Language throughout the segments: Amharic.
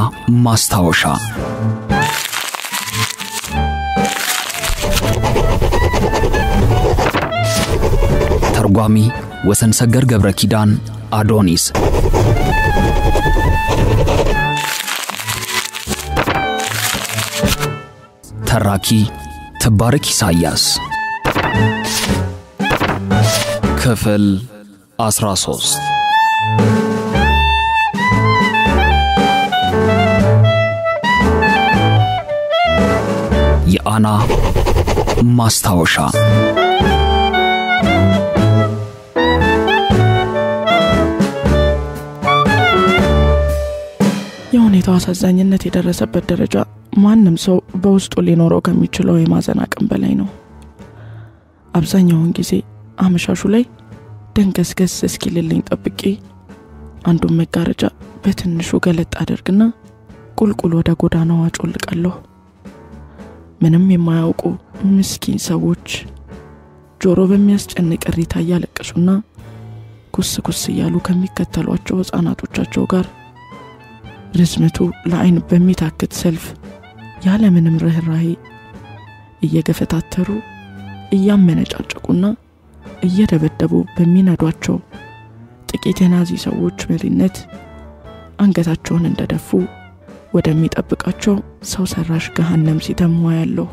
ማስታወሻ ተርጓሚ ወሰን ሰገር ገብረ ኪዳን አዶኒስ ተራኪ ትባረክ ኢሳያስ ክፍል 13 የአና ማስታወሻ የሁኔታው አሳዛኝነት የደረሰበት ደረጃ ማንም ሰው በውስጡ ሊኖረው ከሚችለው የማዘን አቅም በላይ ነው። አብዛኛውን ጊዜ አመሻሹ ላይ ደንገስገስ እስኪልልኝ ጠብቄ አንዱን መጋረጃ በትንሹ ገለጥ አደርግና ቁልቁል ወደ ጎዳናው አጮልቃለሁ። ምንም የማያውቁ ምስኪን ሰዎች ጆሮ በሚያስጨንቅ እሪታ እያለቀሱና ኩስ ኩስ እያሉ ከሚከተሏቸው ሕፃናቶቻቸው ጋር ርዝመቱ ለአይን በሚታክት ሰልፍ ያለምንም ርኅራሄ እየገፈታተሩ እያመነጫጨቁና እየደበደቡ በሚነዷቸው ጥቂት የናዚ ሰዎች መሪነት አንገታቸውን እንደደፉ ወደሚጠብቃቸው ሰው ሰራሽ ገሃነም ሲተሙ ያለሁ።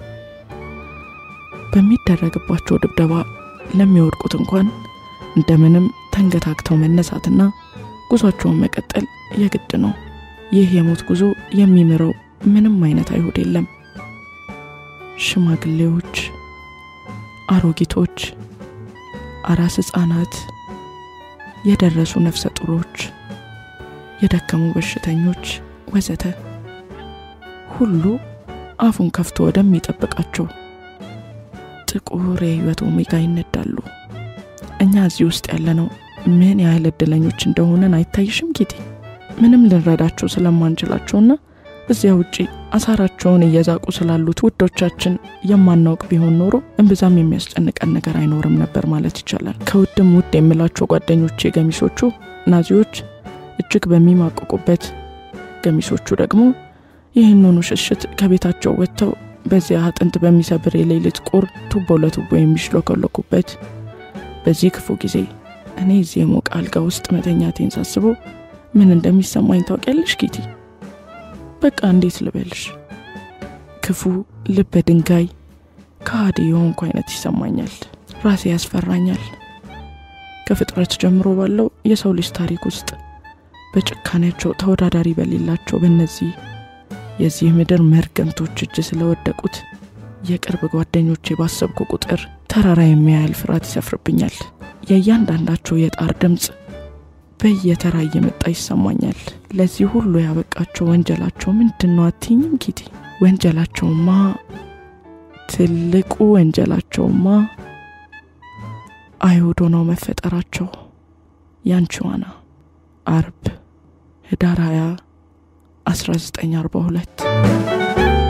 በሚደረግባቸው ድብደባ ለሚወድቁት እንኳን እንደምንም ተንገታግተው መነሳትና ጉዟቸውን መቀጠል የግድ ነው። ይህ የሞት ጉዞ የሚምረው ምንም አይነት አይሁድ የለም። ሽማግሌዎች፣ አሮጊቶች፣ አራስ ሕፃናት፣ የደረሱ ነፍሰ ጡሮች፣ የደከሙ በሽተኞች ወዘተ ሁሉ አፉን ከፍቶ ወደሚጠብቃቸው ጥቁር የህይወት ኦሜጋ ይነዳሉ። እኛ እዚህ ውስጥ ያለነው ምን ያህል እድለኞች እንደሆነን አይታይሽም ጌቴ? ምንም ልንረዳቸው ስለማንችላቸውና እዚያ ውጪ አሳራቸውን እየዛቁ ስላሉት ውዶቻችን የማናውቅ ቢሆን ኖሮ እምብዛም የሚያስጨንቀን ነገር አይኖርም ነበር ማለት ይቻላል። ከውድም ውድ የምላቸው ጓደኞቼ ገሚሶቹ ናዚዎች እጅግ በሚማቅቁበት፣ ገሚሶቹ ደግሞ ይህንኑ ሽሽት ከቤታቸው ወጥተው በዚያ አጥንት በሚሰብር የሌሊት ቁር ቱቦ ለቱቦ የሚሽሎከለኩበት በዚህ ክፉ ጊዜ እኔ እዚህ የሞቀ አልጋ ውስጥ መተኛቴን ሳስበው ምን እንደሚሰማኝ ታውቂያለሽ ጌቲ? በቃ እንዴት ልበልሽ፣ ክፉ ልበ ድንጋይ ከሃዲ የሆንኩ አይነት ይሰማኛል። ራሴ ያስፈራኛል። ከፍጥረት ጀምሮ ባለው የሰው ልጅ ታሪክ ውስጥ በጭካኔያቸው ተወዳዳሪ በሌላቸው በእነዚህ የዚህ ምድር መርገምቶች እጅ ስለወደቁት የቅርብ ጓደኞቼ ባሰብኩ ቁጥር ተራራ የሚያህል ፍርሃት ይሰፍርብኛል። የእያንዳንዳቸው የጣር ድምፅ በየተራ እየመጣ ይሰማኛል። ለዚህ ሁሉ ያበቃቸው ወንጀላቸው ምንድን ነው አትይኝም ኪቲ? ወንጀላቸውማ ትልቁ ወንጀላቸውማ አይሁድ ሆነው መፈጠራቸው። ያንቺዋና አርብ ህዳር 20 1942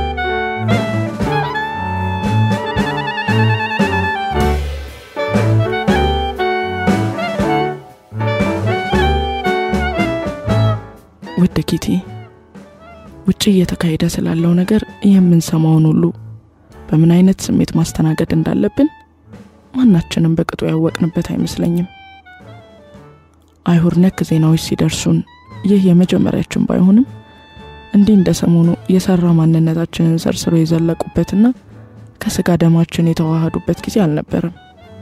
ውድ ኪቲ፣ ውጭ እየተካሄደ ስላለው ነገር የምንሰማውን ሁሉ በምን አይነት ስሜት ማስተናገድ እንዳለብን ማናችንም በቅጡ ያወቅንበት አይመስለኝም። አይሁድ ነክ ዜናዎች ሲደርሱን ይህ የመጀመሪያችን ባይሆንም እንዲህ እንደ ሰሞኑ የሰራ ማንነታችንን ሰርስሮ የዘለቁበትና ከስጋ ደማችን የተዋሃዱበት ጊዜ አልነበረም።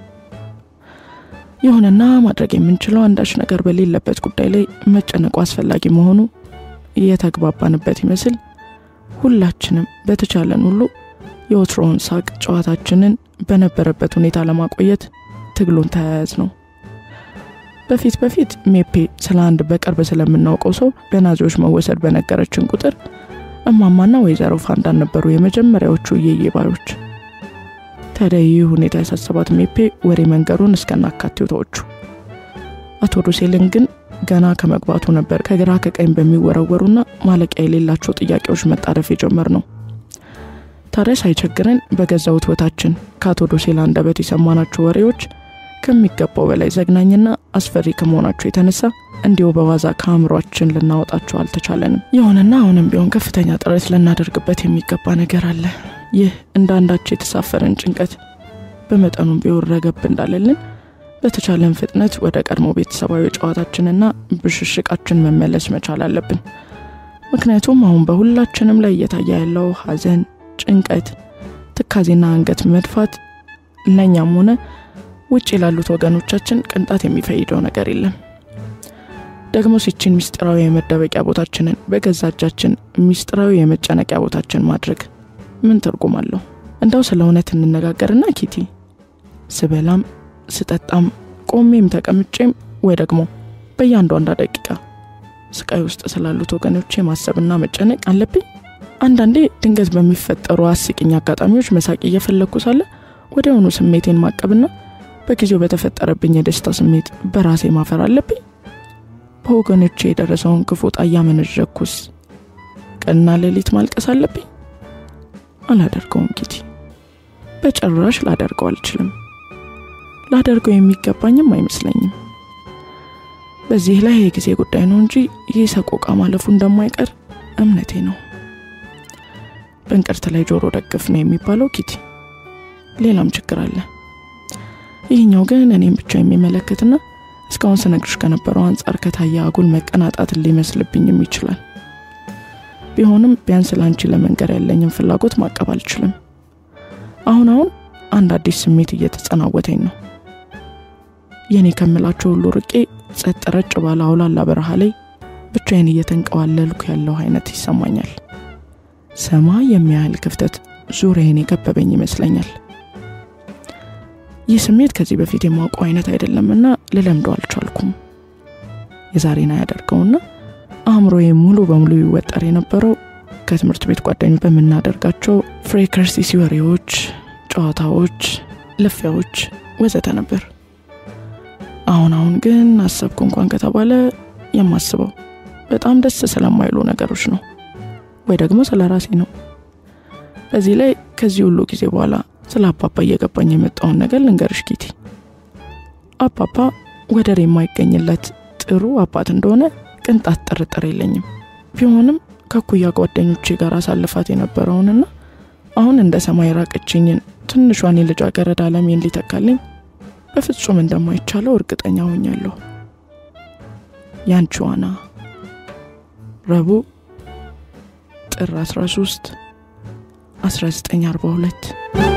ይሁንና ማድረግ የምንችለው አንዳች ነገር በሌለበት ጉዳይ ላይ መጨነቁ አስፈላጊ መሆኑ የተግባባንበት ይመስል ሁላችንም በተቻለን ሁሉ የወትሮውን ሳቅ ጨዋታችንን በነበረበት ሁኔታ ለማቆየት ትግሉን ተያያዝ ነው። በፊት በፊት ሜፔ ስለ አንድ በቅርብ ስለምናውቀው ሰው በናዚዎች መወሰድ በነገረችን ቁጥር እማማና ወይዘሮ ፋንዳን ነበሩ የመጀመሪያዎቹ እየዬ ባዮች። ታዲያ ይህ ሁኔታ ያሳሰባት ሜፔ ወሬ መንገሩን እስከናካቴው ተዎቹ። አቶ ዶሴልን ግን ገና ከመግባቱ ነበር ከግራ ከቀኝ በሚወረወሩና ማለቂያ የሌላቸው ጥያቄዎች መጣደፍ የጀመር ነው። ታዲያ ሳይቸግረን በገዛ ውትወታችን ከአቶ ዶሴል አንደበት የሰማናቸው ወሬዎች ከሚገባው በላይ ዘግናኝና አስፈሪ ከመሆናቸው የተነሳ እንዲሁ በዋዛ ከአእምሯችን ልናወጣቸው አልተቻለንም። ይሁንና አሁንም ቢሆን ከፍተኛ ጥረት ልናደርግበት የሚገባ ነገር አለ። ይህ እንደ አንዳች የተሳፈረን ጭንቀት በመጠኑም ቢሆን ረገብ እንዳለልን በተቻለን ፍጥነት ወደ ቀድሞ ቤተሰባዊ ጨዋታችንና ብሽሽቃችን መመለስ መቻል አለብን። ምክንያቱም አሁን በሁላችንም ላይ እየታየ ያለው ሐዘን፣ ጭንቀት፣ ትካዜና አንገት መድፋት ለእኛም ሆነ ውጭ ላሉት ወገኖቻችን ቅንጣት የሚፈይደው ነገር የለም። ደግሞ ሲችን ሚስጥራዊ የመደበቂያ ቦታችንን በገዛ እጃችን ሚስጥራዊ የመጨነቂያ ቦታችን ማድረግ ምን ትርጉም አለው? እንዳው ስለ እውነት እንነጋገርና ኪቲ፣ ስበላም ስጠጣም ቆሜም ተቀምጬም ወይ ደግሞ በእያንዳንዷ ደቂቃ ስቃይ ውስጥ ስላሉት ወገኖቼ ማሰብና መጨነቅ አለብኝ። አንዳንዴ ድንገት በሚፈጠሩ አስቂኝ አጋጣሚዎች መሳቅ እየፈለግኩ ሳለ ወዲያውኑ ስሜቴን ማቀብና በጊዜው በተፈጠረብኝ የደስታ ስሜት በራሴ ማፈር አለብኝ። በወገኖቼ የደረሰውን ክፉ ዕጣ እያመነዠኩስ ቀንና ሌሊት ማልቀስ አለብኝ? አላደርገውም ኪቲ፣ በጭራሽ ላደርገው አልችልም። ላደርገው የሚገባኝም አይመስለኝም። በዚህ ላይ የጊዜ ጉዳይ ነው እንጂ ይህ ሰቆቃ ማለፉ እንደማይቀር እምነቴ ነው። በእንቅርት ላይ ጆሮ ደግፍ ነው የሚባለው ኪቲ። ሌላም ችግር አለ። ይህኛው ግን እኔም ብቻ የሚመለከትና እስካሁን ስነግርሽ ከነበረው አንጻር ከታየ አጉል መቀናጣትን ሊመስልብኝም ይችላል። ቢሆንም ቢያንስ ለአንቺ ለመንገር ያለኝን ፍላጎት ማቀብ አልችልም። አሁን አሁን አንድ አዲስ ስሜት እየተጸናወተኝ ነው። የኔ ከምላቸው ሁሉ ርቄ ጸጥ ረጭ ባለ አውላላ በረሃ ላይ ብቻዬን እየተንቀዋለልኩ ያለው አይነት ይሰማኛል። ሰማይ የሚያህል ክፍተት ዙሪያዬን የከበበኝ ይመስለኛል። ይህ ስሜት ከዚህ በፊት የማውቀው አይነት አይደለምና ልለምደው አልቻልኩም። የዛሬን አያደርገውና አእምሮዬ ሙሉ በሙሉ ይወጠር የነበረው ከትምህርት ቤት ጓደኞች በምናደርጋቸው ፍሬከርሲሲ ወሬዎች፣ ጨዋታዎች፣ ልፊያዎች ወዘተ ነበር። አሁን አሁን ግን አሰብኩ እንኳን ከተባለ የማስበው በጣም ደስ ስለማይሉ ነገሮች ነው፣ ወይ ደግሞ ስለ ራሴ ነው። በዚህ ላይ ከዚህ ሁሉ ጊዜ በኋላ ስለ አባባ እየገባኝ የመጣውን ነገር ልንገርሽ ኪቲ። አባባ ወደር የማይገኝለት ጥሩ አባት እንደሆነ ቅንጣት ጥርጥር የለኝም። ቢሆንም ከኩያ ጓደኞቼ ጋር አሳልፋት የነበረውንና አሁን እንደ ሰማይ ራቀችኝን ትንሿን የልጃገረድ ዓለሜን ሊተካልኝ በፍጹም እንደማይቻለው እርግጠኛ ሆኛለሁ። ያንቺ ዋና ረቡዕ ጥር 13 1942